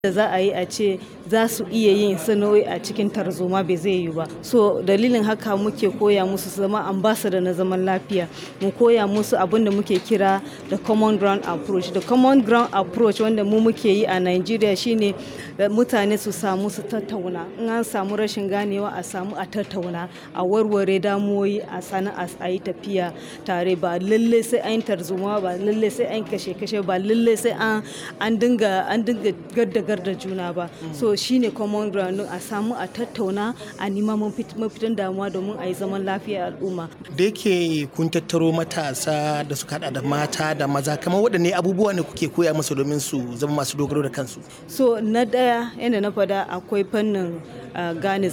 da za a yi a ce za su iya yin sana'o'i a cikin tarzoma bai zai yi ba so dalilin haka muke koya musu su zama ambassador na zaman lafiya mu koya musu abin da muke kira da common ground approach da common ground approach wanda mu muke yi a Nigeria shine mutane su samu su tattauna in an samu rashin ganewa a samu a tattauna a warware damuwoyi a sana'a a yi tafiya tare ba lalle sai an tarzoma ba lalle sai an kashe kashe ba lalle sai an dinga an dinga gadda da juna ba so shine common ground a samu a tattauna a nima mafitan damuwa domin a yi zaman lafiya al'umma da yake kun tattaro matasa da suka hada da mata da maza kamar waɗanne abubuwa ne kuke koya musu domin su zama masu dogaro da kansu so na ɗaya yadda na fada akwai fannin Uh, gane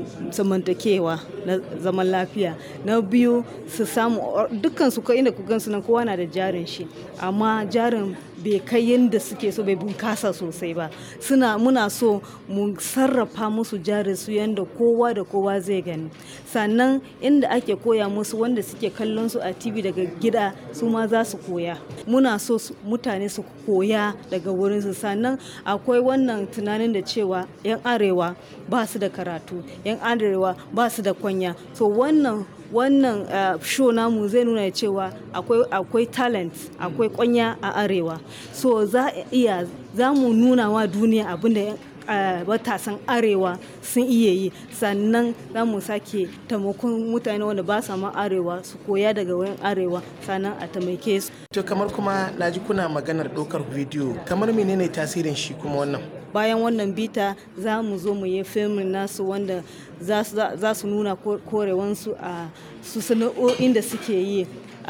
zamantakewa na zaman lafiya na biyu su samu dukkan su inda ku gansu nan kowa na da jarin shi amma jarin bai kai yadda suke so bai bunkasa sosai ba suna muna so mu sarrafa musu jarin su yadda kowa da kowa zai gani sannan inda ake koya musu wanda suke kallon su a tv daga gida su ma za su koya muna so mutane su koya daga wurin su sannan akwai wannan tunanin da cewa 'yan arewa ba su da karatu 'yan arewa ba su da kwanya so wannan wannan uh, show namu zai nuna cewa akwai akwai talent akwai kwanya a arewa so za iya za mu nuna wa duniya abinda matasan uh, arewa sun iya yi sannan za mu sake taimakon mutane wanda ba sa ma arewa su koya daga wayan arewa sannan a taimake su to kamar kuma naji kuna maganar ɗaukar bidiyo kamar menene tasirin shi kuma wannan bayan wannan bita za mu zo mu yi filmin nasu wanda za su nuna korewansu a su sana'o'in da suke yi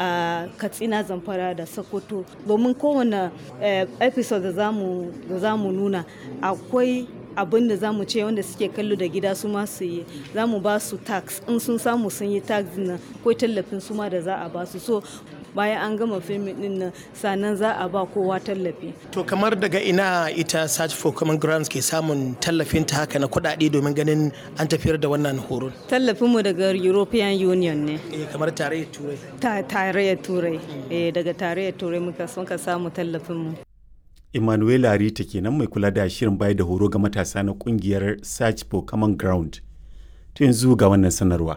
a katsina zamfara da sokoto domin kowane episode da za mu nuna akwai abin da za mu ce wanda suke kallo da gida su ma su yi za mu ba su tax in sun samu sun yi tax nan akwai tallafin su ma da za a ba su so bayan an gama filmin din nan sannan za a ba kowa tallafi. To kamar daga ina ita Search for Common Grounds ke samun tallafin ta haka na kuɗaɗe domin ganin an tafiyar da wannan horon? Tallafinmu daga European Union ne. Eh kamar tarayyar Turai. Ta tarayyar Turai. Eh daga tarayyar Turai muka muka samu tallafinmu. Emmanuel Rita kenan mai kula da shirin bayar da horo ga matasa na kungiyar Search for Common Ground. To yanzu ga wannan sanarwa.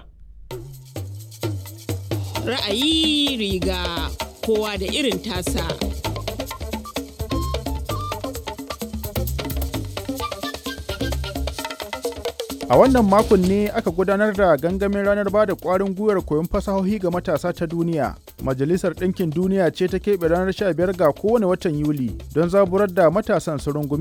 ra'ayi riga kowa da irin tasa. A wannan makon ne aka gudanar da gangamin ranar ba da ƙwarin gwiwar koyon fasahohi ga matasa ta duniya. Majalisar Ɗinkin Duniya ce ta keɓe ranar 15 ga kowane watan Yuli don zaburar da matasan su rungumi